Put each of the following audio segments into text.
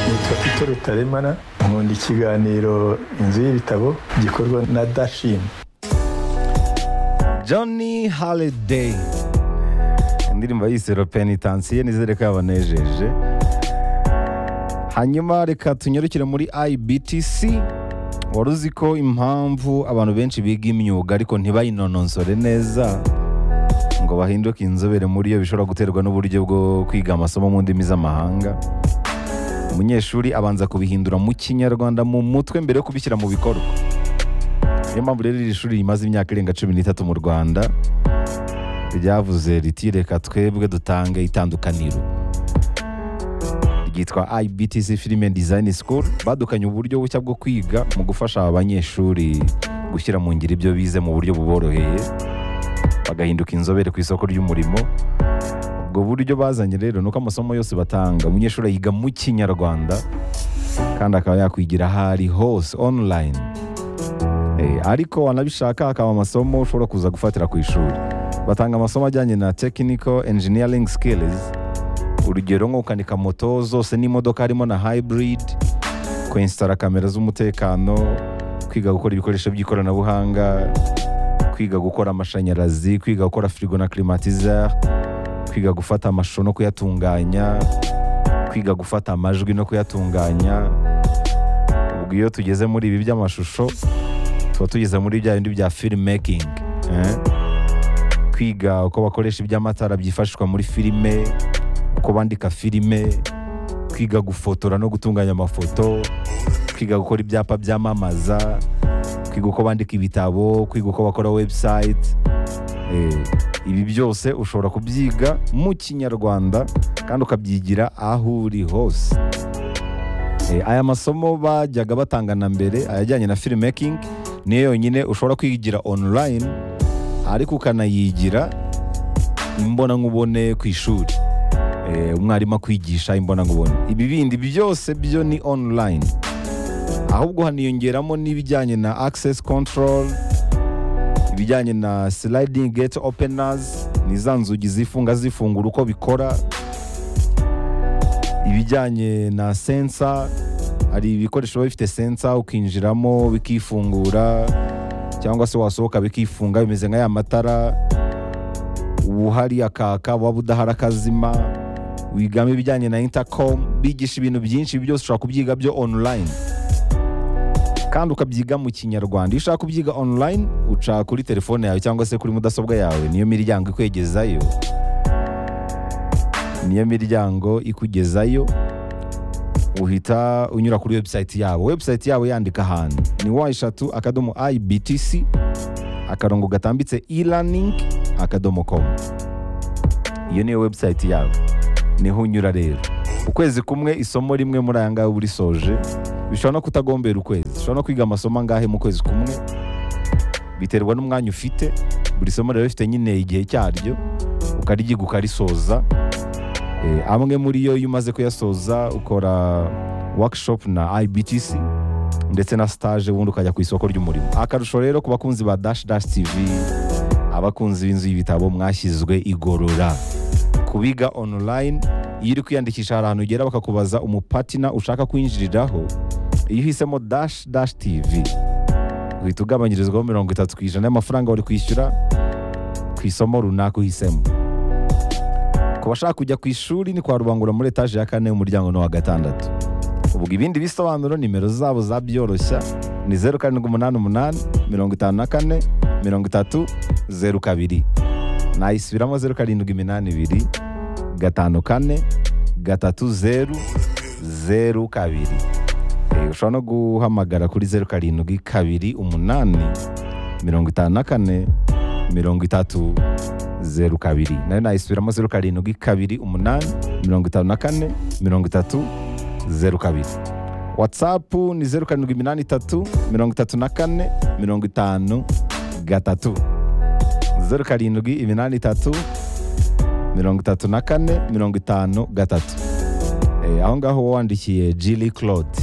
nitwa Peter Rutaremara nkunda ikiganiro inzu y'ibitabo gikorwa na dashini Johnny Holiday indirimbo yise repenitansiyo nizere ko yabanejeje hanyuma reka tunyarukire muri IBTC wari uzi ko impamvu abantu benshi biga imyuga ariko ntibayinononsore neza ngo bahinduke inzobere muri yo bishobora guterwa n'uburyo bwo kwiga amasomo mu ndimi z'amahanga umunyeshuri abanza kubihindura mu kinyarwanda mu mutwe mbere yo kubishyira mu bikorwa niyo mpamvu rero iri shuri rimaze imyaka irenga cumi n'itatu mu rwanda ryavuze riti reka twebwe dutange itandukaniro ryitwa IBTC Film and Design School badukanye uburyo bushya bwo kwiga mu gufasha aba banyeshuri gushyira mu ngiro ibyo bize mu buryo buboroheye bagahinduka inzobere ku isoko ry'umurimo ubwo buryo bazanye rero nuko amasomo yose batanga umunyeshuri yiga mu kinyarwanda kandi akaba yakwigira aho ari hose online Eh, ariko wanabishaka akaba amasomo ushobora kuza gufatira ku ishuri batanga amasomo ajyanye na technical engineering skills urugero nko gukanika moto zose n'imodoka harimo na hybrid kwensitara kamera z'umutekano kwiga gukora ibikoresho by'ikoranabuhanga kwiga gukora amashanyarazi kwiga gukora firigo na climatizer kwiga gufata amashusho no kuyatunganya kwiga gufata amajwi no kuyatunganya ubwo iyo tugeze muri ibi by'amashusho tuba tugeze muri bya bindi bya filmmaking eh? kwiga uko bakoresha iby'amatara byifashishwa muri filime uko bandika filime kwiga gufotora no gutunganya amafoto kwiga gukora ibyapa byamamaza kwiga uko bandika ibitabo kwiga uko bakora website eh, ibi byose ushobora kubyiga mu kinyarwanda kandi ukabyigira aho uri hose Eh, aya masomo bajyaga batanga na mbere ayajyanye na filmmaking niyo yonyine ushobora kwigira online ariko ukanayigira imbonankubone ku ishuri Eh, umwarimu akwigisha imbonankubone ibi bindi byose byo ni online ahubwo haniyongeramo n'ibijyanye na access control ibijyanye na sliding gate openers ni za nzugi zifunga zifungura uko bikora ibijyanye na sensa hari ibikoresho biba bifite sensa ukinjiramo bikifungura cyangwa se wasohoka bikifunga bimeze nka ya matara ubuhari akaka waba udahari akazima wigamo ibijyanye na intercom bigisha ibintu byinshi byose ushobora kubyiga byo online kandi ukabyiga mu kinyarwanda iyo ushaka kubyiga online uca kuri telefone yawe cyangwa se kuri mudasobwa yawe niyo miryango ikwegezayo niyo miryango ikugezayo uhita unyura kuri website yabo website yabo yandika ahantu ni wa eshatu akadomo ibtc akarongo gatambitse e-learning akadomo com iyo niyo website yabo niho unyura rero ukwezi kumwe isomo rimwe muri aya ngaya uba urisoje bishobora no kutagombera ukwezi ushobora no kwiga amasomo angahe mu kwezi kumwe biterwa n'umwanya ufite buri somo rero rifite nyine igihe cyaryo ukaryiga ukarisoza Eh, amwe muri yo iyo umaze kuyasoza ukora workshop na IBTC ndetse na stage ubundi ukajya ku isoko ry'umurimo akarusho rero ku bakunzi ba Dash Dash TV abakunzi b'inzu y'ibitabo mwashyizwe igorora kubiga online iyo uri kwiyandikisha hari ahantu ugera bakakubaza umupatina ushaka kwinjiriraho iyo uhisemo Dash Dash TV uhita ugabanyirizwaho mirongo itatu ku ijana y'amafaranga wari kwishyura ku isomo runaka uhisemo ku bashaka kujya ku ishuri ni kwa rubangura muri etaje ya kane umuryango ni uwa gatandatu ubwo ibindi bisobanuro nimero zabo za byoroshya ni zeru karindwi umunani umunani mirongo itanu na kane mirongo itatu zeru kabiri nayisubiramo zeru karindwi iminani ibiri gatanu kane gatatu zeru zeru kabiri Eh, ushobora no guhamagara kuri zeru karindwi kabiri umunani mirongo itanu na kane mirongo itatu zeru kabiri nayo nayisubiramo zeru karindwi kabiri umunani mirongo itanu na kane mirongo itatu zeru kabiri watsapu ni zeru karindwi iminani itatu mirongo itatu na kane mirongo itanu gatatu zeru karindwi iminani itatu mirongo itatu na kane mirongo itanu gatatu Eh, aho ngaho uba wandikiye jili claude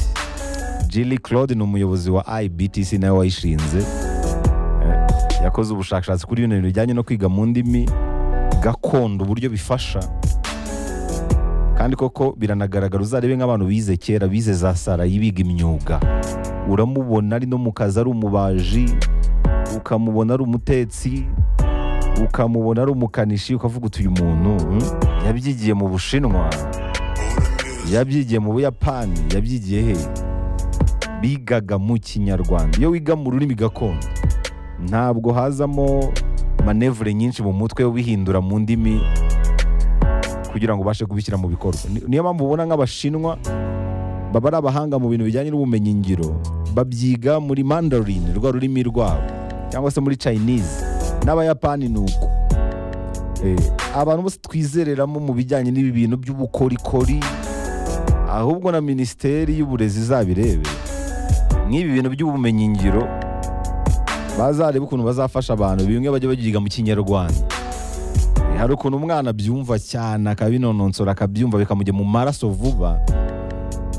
jili claude ni umuyobozi wa ibtc nawe wayishinze yakoze ubushakashatsi kuri bino bintu bijyanye no kwiga mu ndimi gakondo uburyo bifasha kandi koko biranagaragara uzarebe nk'abantu bize kera bize za sarayi biga imyuga uramubona ari no mu kazi ari umubaji ukamubona ari umutetsi ukamubona ari umukanishi ukavuga uti uyu muntu hmm, yabyigiye mu bushinwa yabyigiye mu buyapani yabyigiye he bigaga mu kinyarwanda iyo wiga mu rurimi gakondo ntabwo hazamo manevure nyinshi mu mutwe ubihindura mu ndimi kugira ngo ubashe kubishyira mu bikorwa Ni- niyo mpamvu ubona nk'abashinwa baba ari abahanga mu bintu bijyanye n'ubumenyingiro babyiga muri mandarin rwa rurimi rwabo cyangwa se muri chinese n'abayapani ni uko Eh, abantu bose twizereramo mu bijyanye n'ibi bintu by'ubukorikori ahubwo na minisiteri y'uburezi izabirebe nk'ibi bintu by'ubumenyingiro bazarebe ukuntu bazafasha abantu bimwe bajya babyiga mu kinyarwanda hari ukuntu umwana abyumva cyane akabinonosora akabyumva bikamujya mu maraso vuba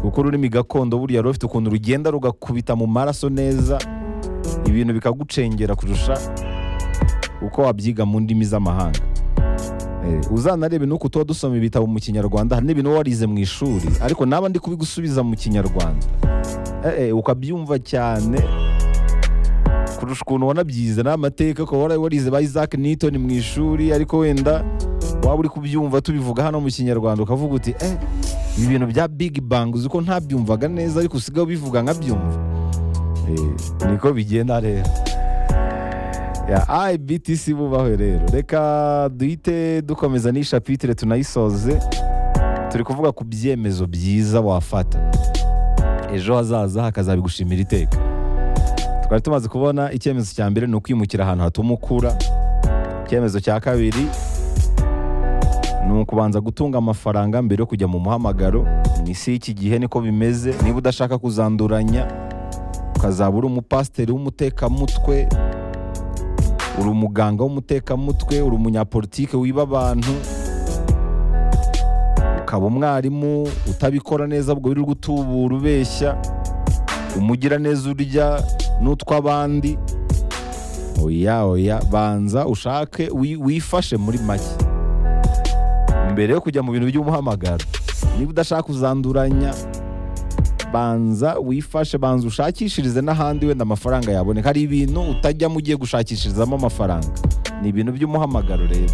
kuko ururimi gakondo buriya ruba rufite ukuntu rugenda rugakubita mu maraso neza ibintu bikagucengera kurusha uko wabyiga mu ndimi z'amahanga Eh, uzanarebe nuko tuba dusoma ibitabo mu kinyarwanda hari n'ibintu uba warize mu ishuri ariko naba ndi kubigusubiza mu kinyarwanda Eh, eh, ukabyumva cyane kurusha ukuntu wanabyize ni amateka ukaba wara- warize ba isaac newton mu ishuri ariko wenda waba uri kubyumva tubivuga hano mu kinyarwanda ukavuga uti eh, ibi bintu bya big bang uzi ko ntabyumvaga neza ariko usigaye ubivuga nkabyumva eh, niko bigenda rero ya ibtc bubaho rero reka duhite dukomeza n'iyi shapitire tunayisoze turi kuvuga ku byemezo byiza wafata ejo hazaza hakazabigushimira iteka twari tumaze kubona icyemezo cya mbere ni ukwimukira ahantu hatuma ukura icyemezo cya kabiri ni ukubanza gutunga amafaranga mbere yo kujya mu muhamagaro mu isi y'iki gihe niko bimeze niba udashaka kuzanduranya ukazaba uri umupasiteri w'umutekamutwe uri umuganga w'umutekamutwe uri umunyapolitike wiba abantu ukaba umwarimu utabikora neza ubwo wirirwa utubura ubeshya umugiraneza urya n'utw'abandi oya oya banza ushake wi- wifashe muri make mbere yo kujya mu bintu by'umuhamagaro niba udashaka uzanduranya banza wifashe banza ushakishirize n'ahandi wenda amafaranga yaboneka hari ibintu utajyamo ugiye gushakishirizamo amafaranga ni ibintu by'umuhamagaro rero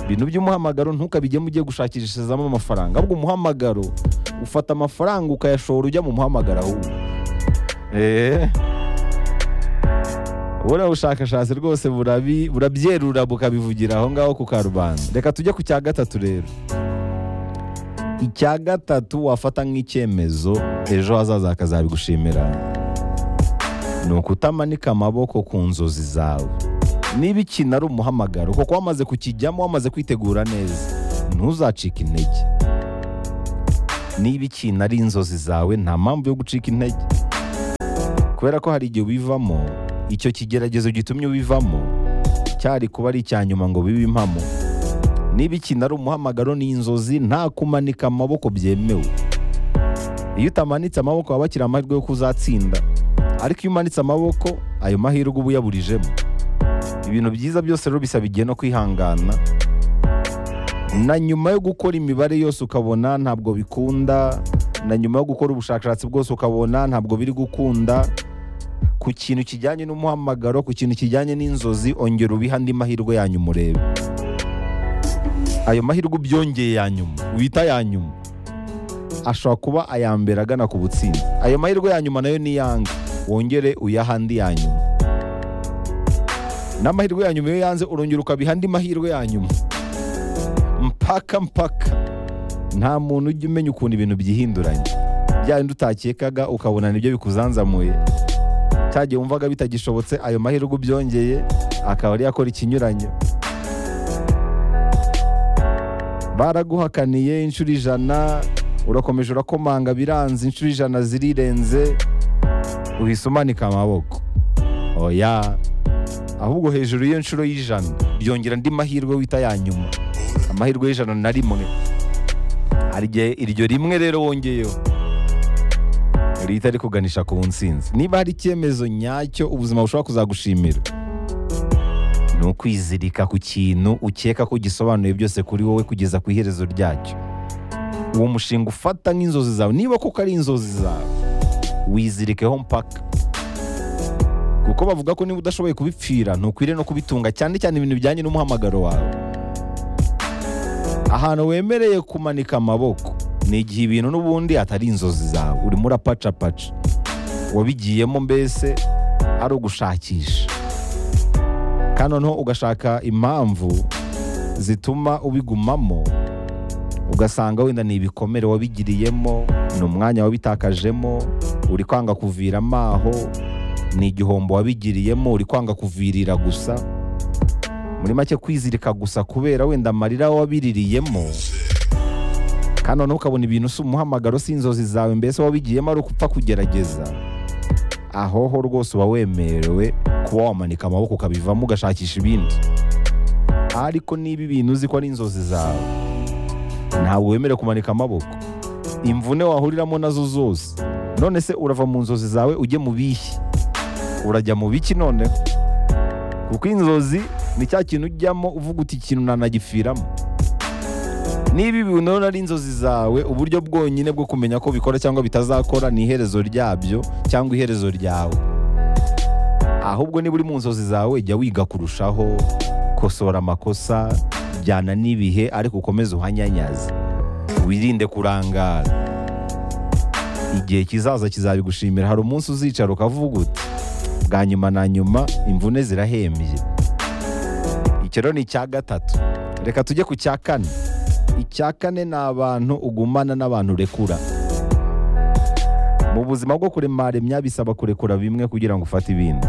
ibintu by'umuhamagaro ntukabijyemo ugiye gushakishirizamo amafaranga ahubwo umuhamagaro ufata amafaranga ukayashora ujya mu muhamagaro ahubwo eee ubona ubushakashatsi rwose burabi- burabyerura bukabivugira aho ngaho ku karubanda reka tujye ku cya gatatu rero icya gatatu wafata nk'icyemezo ejo hazaza hakazabigushimira ni ukutamanika amaboko ku nzozi zawe niba ikintu ari umuhamagaro kuko wamaze kukijyamo wamaze kwitegura neza ntuzacike intege niba ikintu ari inzozi zawe nta mpamvu yo gucika intege kubera ko hari igihe ubivamo icyo kigeragezo gitumye ubivamo cyari kuba ari icya nyuma ngo bibe impamo niba ikintu ari umuhamagaro ni inzozi nta kumanika amaboko byemewe iyo utamanitse amaboko waba bakiri amahirwe yo kuzatsinda ariko iyo umanitse amaboko ayo mahirwe uba uyaburijemo ibintu byiza byose rero bisaba igihe no kwihangana na nyuma yo gukora imibare yose ukabona ntabwo bikunda na nyuma yo gukora ubushakashatsi bwose ukabona ntabwo biri gukunda ku kintu kijyanye n'umuhamagaro ku kintu kijyanye n'inzozi ongera ubiha andi mahirwe ya nyuma urebe ayo mahirwe ubyongeye ya nyuma wita ya nyuma ashobora kuba aya mbere agana ku butsinzi ayo mahirwe ya nyuma nayo ni yange wongere uyaha andi ya nyuma n'amahirwe ya nyuma iyo yanze urongera ukabiha andi mahirwe ya nyuma mpaka mpaka nta muntu ujya umenya ukuntu ibintu byihinduranya bya bindi utakekaga ukabona nibyo bikuzanzamuye cyagihe wumvaga bitagishobotse ayo mahirwe ubyongeye akaba ari yakora ikinyuranyo baraguhakaniye inshuro ijana urakomeje urakomanga biranze inshuro ijana zirirenze uhise umanika amaboko oya ahubwo hejuru y'iyo nshuro y'ijana byongera andi mahirwe wita ya nyuma amahirwe y'ijana na rimwe hari igihe iryo rimwe rero wongeyeho rihita rikuganisha ku nsinzi niba hari icyemezo nyacyo ubuzima bushobora kuzagushimira ni ukwizirika ku kintu ukeka ko gisobanuye byose kuri wowe kugeza ku iherezo ryacyo uwo mushinga ufata nk'inzozi zawe niba koko ari inzozi zawe wizirikeho mpaka kuko bavuga ko niba udashoboye kubipfira ntukwiriye no kubitunga cyane cyane ibintu bijyanye n'umuhamagaro wawe ahantu wemereye kumanika amaboko ni igihe ibintu n'ubundi atari inzozi zawe urimo urapacapaca wabigiyemo mbese ari ugushakisha kandi noneho ugashaka impamvu zituma ubigumamo ugasanga wenda ni ibikomere wabigiriyemo ni umwanya wabitakajemo uri kwanga kuviramo aho ni igihombo wabigiriyemo uri kwanga kuvirira gusa muri make kwizirika gusa kubera wenda amarira wabiririyemo kandi noneho ukabona ibintu si umuhamagaro si inzozi zawe mbese wabigiyemo ari ukupfa kugerageza aho ho rwose uba wemerewe kuba wamanika amaboko ukabivamo ugashakisha ibindi ariko niba ibintu uzi ko ari inzozi zawe ntabwo wemerewe kumanika amaboko imvune wahuriramo nazo zose none se urava mu nzozi zawe ujye mu bihe urajya mu biki noneho kuko inzozi ni cya kintu ujyamo uvuga uti ikintu nanagipfiramo niba ibintu rero ari inzozi zawe uburyo bwonyine bwo kumenya ko bikora cyangwa bitazakora ni iherezo ryabyo cyangwa iherezo ryawe ahubwo niba uri mu nzozi zawe jya wiga kurushaho kosora amakosa jyana n'ibihe ariko ukomeze uhanyanyaze wirinde kurangara igihe kizaza kizabigushimira hari umunsi uzicara ukavuga uti bwa nyuma na nyuma imvune zirahembye icyo rero ni icya gatatu reka tujye ku cya kane icya kane ni abantu ugumana n'abantu urekura mu buzima bwo kuremaremya bisaba kurekura bimwe kugira ngo ufate ibindi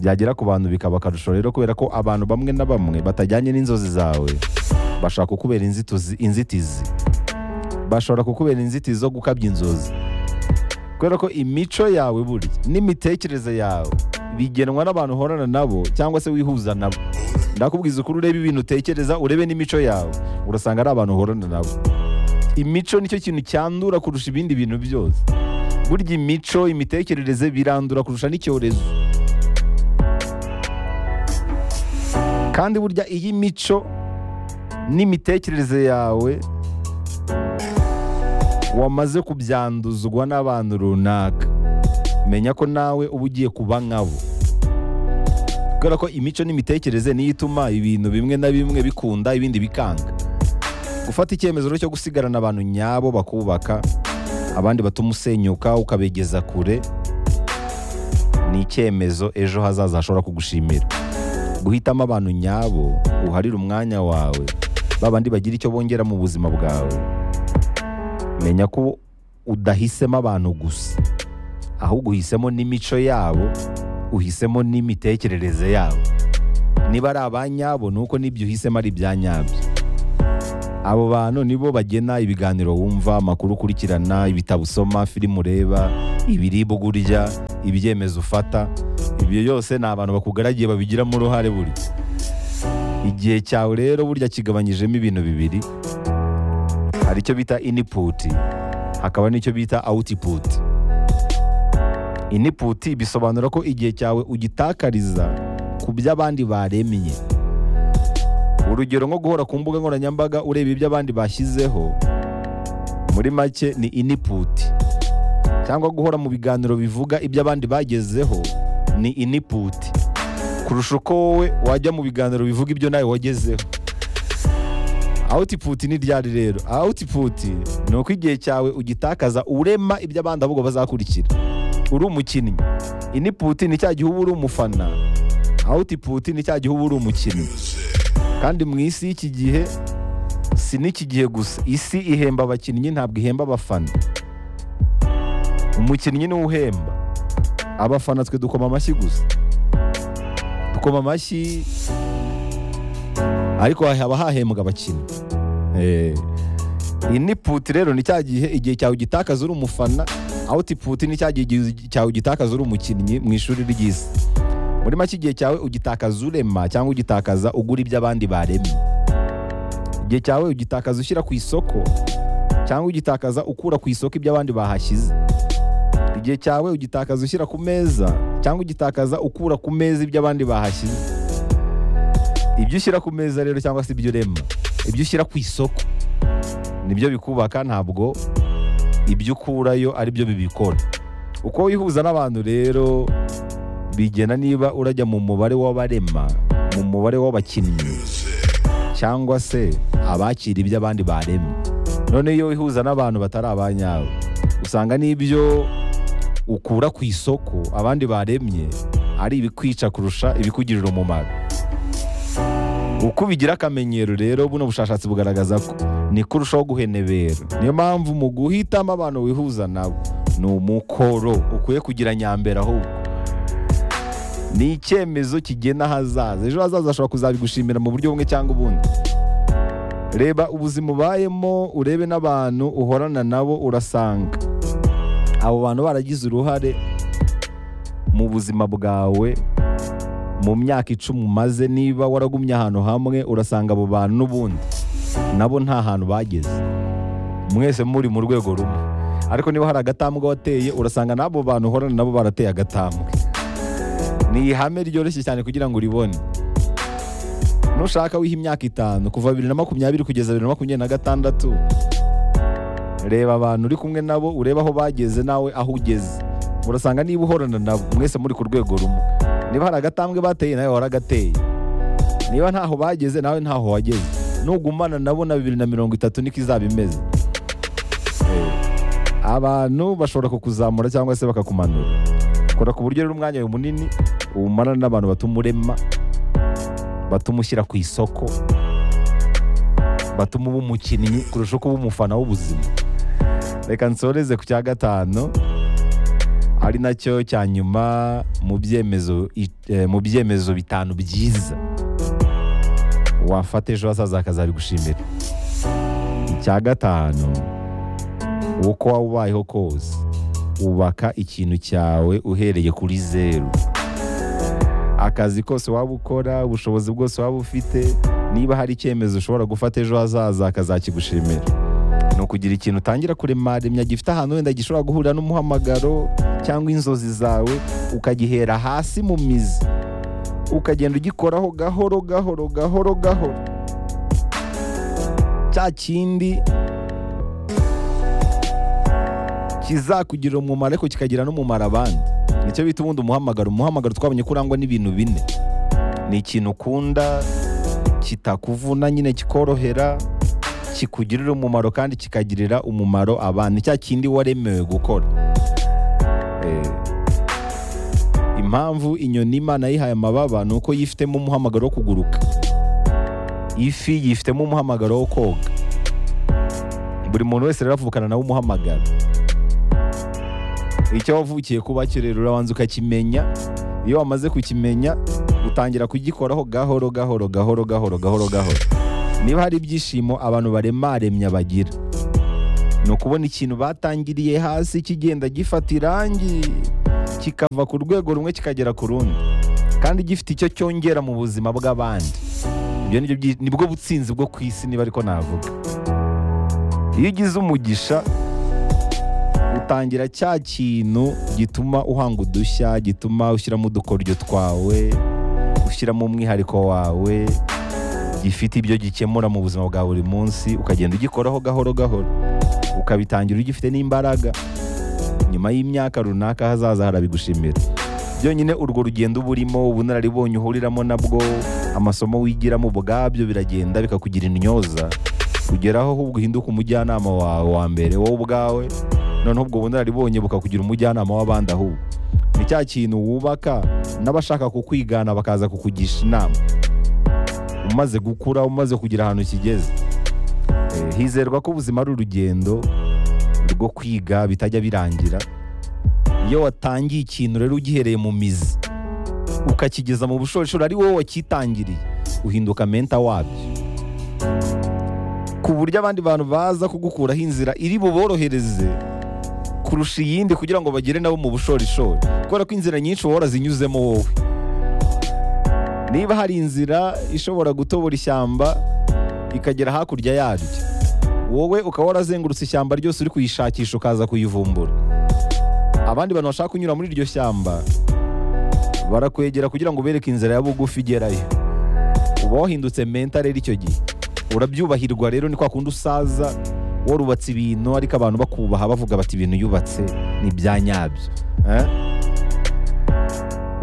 byagera ku bantu bikaba akarusho rero kubera ko abantu bamwe na bamwe batajyanye n'inzozi zawe bashaka kukubera inzituzi- inzitizi bashobora kukubera inzitizi zo gukabya inzozi kubera ko imico yawe burya n'imitekerereze yawe bigenwa n'abantu uhorana nabo cyangwa se wihuza nabo ndakubwiza ukuri urebe ibintu utekereza urebe n'imico yawe urasanga ari abantu uhorana nabo imico nicyo kintu cyandura kurusha ibindi bintu byose burya imico imitekerereze birandura kurusha n'icyorezo kandi burya iyi mico n'imitekerereze yawe wamaze kubyanduzwa n'abantu runaka menya ko nawe uba ugiye kuba nkabo kubera ko imico n'imitekerereze niyo ituma ibintu bimwe na bimwe bikunda ibindi bikanga gufata icyemezo rero cyo gusigarana abantu nyabo bakubaka abandi batuma usenyuka ukabegeza kure ni icyemezo ejo hazaza hashobora kugushimira guhitamo abantu nyabo uharire umwanya wawe babandi bagira icyo bongera mu buzima bwawe menya ko udahisemo abantu gusa ahubwo uhisemo n'imico yabo uhisemo n'imitekerereze yabo niba ari abanyabo ni uko n'ibyo uhisemo ari ibya nyabyo abo bantu nibo bagena ibiganiro wumva amakuru ukurikirana ibitabo usoma filime ureba ibiribwa urya ibyemezo ufata ibyo byose ni abantu bakugaragiye babigiramo uruhare buri igihe cyawe rero burya kigabanyijemo ibintu bibiri hari icyo bita iniput hakaba n'icyo bita output iniput bisobanura ko igihe cyawe ugitakariza ku byo abandi baremye urugero nko guhora ku mbuga nkoranyambaga ureba ibyo abandi bashyizeho muri make ni iniput cyangwa guhora mu biganiro bivuga ibyo abandi bagezeho ni iniput kurusha uko wowe wajya mu biganiro bivuga ibyo nawe wagezeho output ni ryari rero output ni uko igihe cyawe ugitakaza urema ibyo abandi ahubwo bazakurikira uri umukinnyi input ni cya gihe uba uri umufana output ni cya gihe uba uri umukinnyi kandi mu isi y'iki gihe si n'iki gihe gusa isi ihemba abakinnyi ntabwo ihemba abafana umukinnyi niwe uhemba abafana twe dukoma amashyi gusa dukoma amashyi ariko haba hahembwa abakinnyi Eh. iyi ni puti rero ni cya gihe igihe cyawe ugitakaza uri umufana awutiputi ni cya gihe igihe cyawe ugitakaza uri umukinnyi mu ishuri ry'isi muri make igihe cyawe ugitakaza urema cyangwa ugitakaza ugura ibyo abandi baremye igihe cyawe ugitakaza ushyira ku isoko cyangwa ugitakaza ukura ku isoko ibyo abandi bahashyize igihe cyawe ugitakaza ushyira ku meza cyangwa ugitakaza ukura ku meza ibyo abandi bahashyize ibyo ushyira ku meza rero cyangwa se ibyo urema ibyo ushyira ku isoko nibyo bikubaka ntabwo ibyo ukurayo ari byo bibikora uko wihuza n'abantu rero bigena niba urajya mu mubare w'abarema mu mubare w'abakinnyi cyangwa se abakira ibyo abandi baremye none iyo wihuza n'abantu batari abanyawe usanga n'ibyo ukura ku isoko abandi baremye ari ibikwica kurusha ibikugirira umumaro uko ubigira akamenyero rero buno bushakashatsi bugaragaza ko niko urushaho guhenebera niyo mpamvu mu guhitamo abantu wihuza nabo ni umukoro ukwiye kugira nyambere ahubwo ni icyemezo kigena ahazaza ejo hazaza ashobora kuzabigushimira mu buryo bumwe cyangwa ubundi reba ubuzima ubayemo urebe n'abantu uhorana nabo urasanga abo bantu baragize uruhare mu buzima bwawe mu myaka icumi umaze niba waragumye ahantu hamwe urasanga abo bantu n'ubundi nabo nta hantu bageze mwese muri mu rwego rumwe ariko niba hari agatambwe wateye urasanga n'abo bantu uhorana nabo barateye agatambwe ni ihame ryoroshye cyane kugira ngo uribone nushaka wiha imyaka itanu kuva bibiri na makumyabiri kugeza bibiri na makumyabiri na gatandatu reba abantu uri kumwe nabo urebe aho bageze nawe aho ugeze murasanga niba uhorana nabo mwese muri ku rwego rumwe niba hari agatambwe bateye nawe waragateye niba ntaho bageze nawe ntaho wageze nugumana nabo na bibiri na mirongo itatu niko izaba imeze Eh, abantu bashobora kukuzamura cyangwa se bakakumanura kora ku buryo rero umwanya wawe munini uwumarana n'abantu batuma urema batuma ushyira ku isoko batuma uba umukinnyi kurusha uko uba umufana w'ubuzima reka nsoreze ku cya gatanu ari nacyo cya nyuma mu byemezo i- eh, mu byemezo bitanu byiza wafata ejo hazaza akazabigushimira icya gatanu uko waba ubayeho kose ubaka ikintu cyawe uhereye kuri zeru akazi kose waba ukora ubushobozi bwose waba ufite niba hari icyemezo ushobora gufata ejo hazaza akazakigushimira ni ukugira ikintu utangira kurema remya gifite ahantu wenda gishobora guhurira n'umuhamagaro cyangwa inzozi zawe ukagihera hasi mu mizi ukagenda ugikoraho gahoro gahoro gahoro gahoro cya kindi kizakugira umumaro ariko kikagira n'umumaro abandi nicyo bita ubundi umuhamagaro umuhamagaro twabonye ko urangwa n'ibintu bine ni ikintu ukunda kitakuvuna nyine kikorohera kikugirira umumaro kandi kikagirira umumaro abandi cya kindi waremewe gukora Eh, impamvu inyoni imana yihaye amababa ni uko yifitemo umuhamagaro wo kuguruka ifi yifitemo umuhamagaro wo koga buri muntu wese rero avukana nawe umuhamagaro icyo wavukiye kuba cyo rero urabanza ukakimenya iyo wamaze kukimenya utangira kugikoraho gahoro gahoro gahoro gahoro gahoro gahoro niba hari ibyishimo abantu baremaremya bagira ni ukubona ikintu batangiriye hasi kigenda gifata irangi kikava ku rwego rumwe kikagera ku rundi kandi gifite icyo cyongera mu buzima bw'abandi ibyo ni byo byi- nibwo butsinzi bwo ku isi niba ariko navuga iyo ugize umugisha utangira cya kintu gituma uhanga udushya gituma ushyiramo udukoryo twawe ushyiramo umwihariko wawe gifite ibyo gikemura mu buzima bwa buri munsi ukagenda ugikoraho gahoro gahoro ukabitangira ugifite n'imbaraga nyuma y'imyaka runaka hazaza harabigushimira byonyine urwo rugendo uba urimo ubunararibonye uhuriramo nabwo amasomo wigiramo ubwabyo biragenda bikakugira intyoza kugeraho ahubwo uhinduka umujyanama wawe wa mbere wowe ubwawe noneho ubwo bunararibonye bukakugira umujyanama w'abandi ahubwo ni cya kintu wubaka n'abashaka kukwigana bakaza kukugisha inama umaze gukura umaze kugira ahantu kigeze Eh, hizerwa ko ubuzima ari urugendo rwo kwiga bitajya birangira iyo watangiye ikintu rero ugihereye mu mizi ukakigeza mu bushorishori ari wowe wakitangiriye uhinduka menta wabyo ku buryo abandi bantu baza kugukuraho inzira iri buborohereze kurusha iyindi kugira ngo bagere nabo mu bushorishori kubera ko inzira nyinshi wowe zinyuzemo wowe niba hari inzira ishobora gutobora ishyamba ikagera hakurya yaryo wowe ukaba warazengurutse ishyamba ryose uri kuyishakisha ukaza kuyivumbura abandi bantu bashaka kunyura muri iryo shyamba barakwegera kugira ngo ubereke inzira ya bugufi igerayo uba wahindutse menta rero icyo gihe urabyubahirwa rero ni kwa kundi usaza warubatse ibintu ariko abantu bakubaha bavuga bati ibintu yubatse ni ibya nyabyo Eh?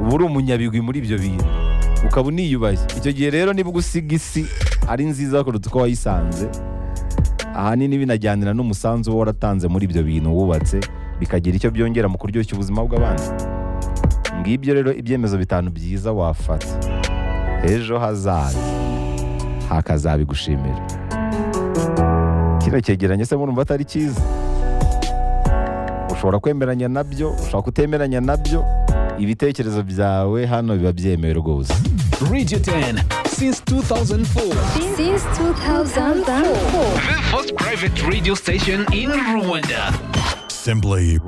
uba uri umunyabigwi muri ibyo bintu ukaba uniyubashye icyo gihe rero niba ugusiga isi ari nziza kuruta uko wayisanze ahanini binajyanira n'umusanzu uba waratanze muri ibyo bintu wubatse bikagira icyo byongera mu kuryoshya ubuzima bw'abandi ngibyo rero ibyemezo bitanu byiza wafata ejo hazaza hakazabigushimira kino cyegeranyo se murumva atari cyiza ushobora kwemeranya nabyo ushobora kutemeranya nabyo ibitekerezo byawe hano biba byemewe rwose Radio 10 since 2004. Since 2004. The first private radio station in Rwanda. Simply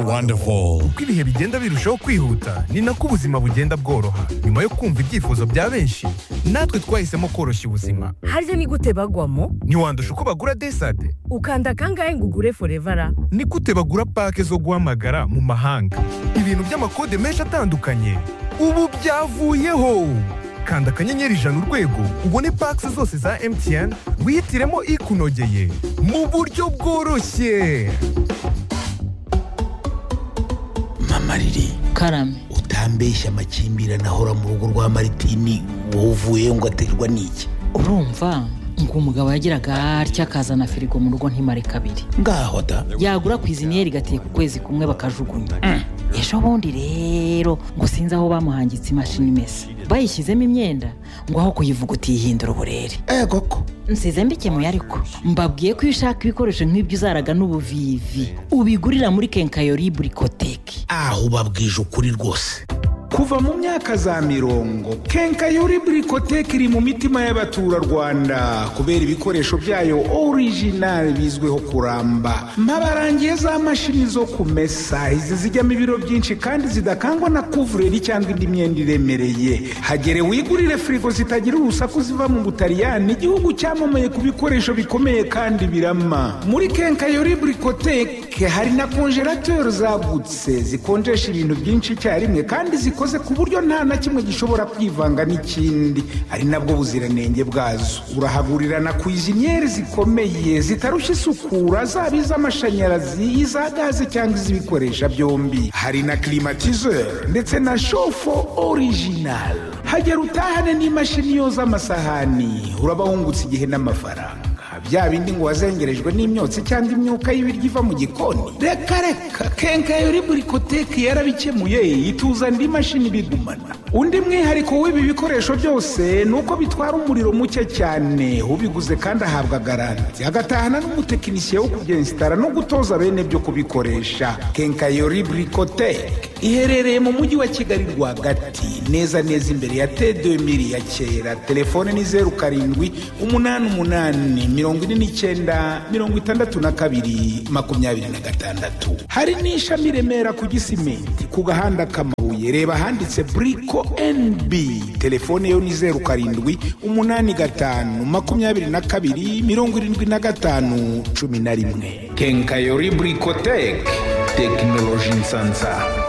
wonderful. uko ibihe bigenda birushaho kwihuta ni nako ubuzima bugenda bworoha nyuma yo kumva ibyifuzo bya benshi natwe twahisemo koroshya ubuzima harya ni gute bagwamo ntiwandusha uko bagura desade ukanda kangahe ngo ugure forevara ni gute bagura pake zo guhamagara mu mahanga ibintu by'amakode menshi atandukanye ubu byavuyeho kanda akanyenyeri ijana urwego ubone pake zose za mtn wihitiremo ikunogeye mu buryo bworoshye mama riri karame utambeshya amakimbirane ahora mu rugo rwa maritini wowe uvuyeyo ngo aterwa n'iki urumva ngo umugabo yagiraga atya akazana firigo mu rugo ntimare kabiri ngaho da yagura ku iziniyeri gateye ku kwezi kumwe bakajugunya ejo bundi rero ngo sinzi aho bamuhangitse imashini imesa bayishyizemo imyenda ngo aho kuyivuguta yihindura uburere eh koko nsize mbikemuye ariko mbabwiye ko iyo ushaka ibikoresho nk'ibyo uzaraga n'ubuvivi ubigurira muri kenkayori burikoteki aho ubabwije ukuri rwose kuva mu myaka za mirongo kenkayori burikoteke iri mu mitima y'abaturarwanda kubera ibikoresho byayo orijinali bizwiho kuramba mpabarangiye za mashini zo kumesa izi zijyamo ibiro byinshi kandi zidakangwa na kuvureri cyangwa indi myenda iremereye hagere wigurire firigo zitagira urusaku ziva mu butaliyani igihugu cyamamaye ku bikoresho bikomeye kandi birama muri kenkayori burikoteke hari na konjerateri zagutse zikonjesha ibintu byinshi icyarimwe kandi zikoze ku buryo nta na kimwe gishobora kwivanga n'ikindi ari nabwo buziranenge bwazo urahagurirana ku iziniyeri zikomeye zitarushya isukura zaba iz'amashanyarazi iza gaze cyangwa iz'ibikoresha byombi hari na climatiseur ndetse na shofo original hagera utahane n'imashini yoza amasahani uraba wungutse igihe n'amafaranga bya bindi ngo wazengerejwe n'imyotsi cyangwa imyuka y'ibiryo iva mu gikoni reka reka kenkayori burikoteke yarabikemuye ituza indi mashini bigumana undi mwihariko w'ibi bikoresho byose ni uko bitwara umuriro muke cyane ubiguze kandi ahabwa garanti agatahana n'umutekinisiye wo kubyensitara no gutoza bene byo kubikoresha kenkayori burikoteke iherereye mu mujyi wa kigali rwagati neza neza imbere ya t2000 ya kera telefone ni zeru karindwi umunani umunani mirongo ine n'icyenda mirongo itandatu na kabiri makumyabiri na gatandatu hari n'ishami i remera ku gisimenti ku gahanda k'amabuye reba ahanditse buriko nb telefone yo ni zeru karindwi umunani gatanu makumyabiri na kabiri mirongo irindwi na gatanu cumi na rimwe kenkayori burikoteke tekinoloji nsansa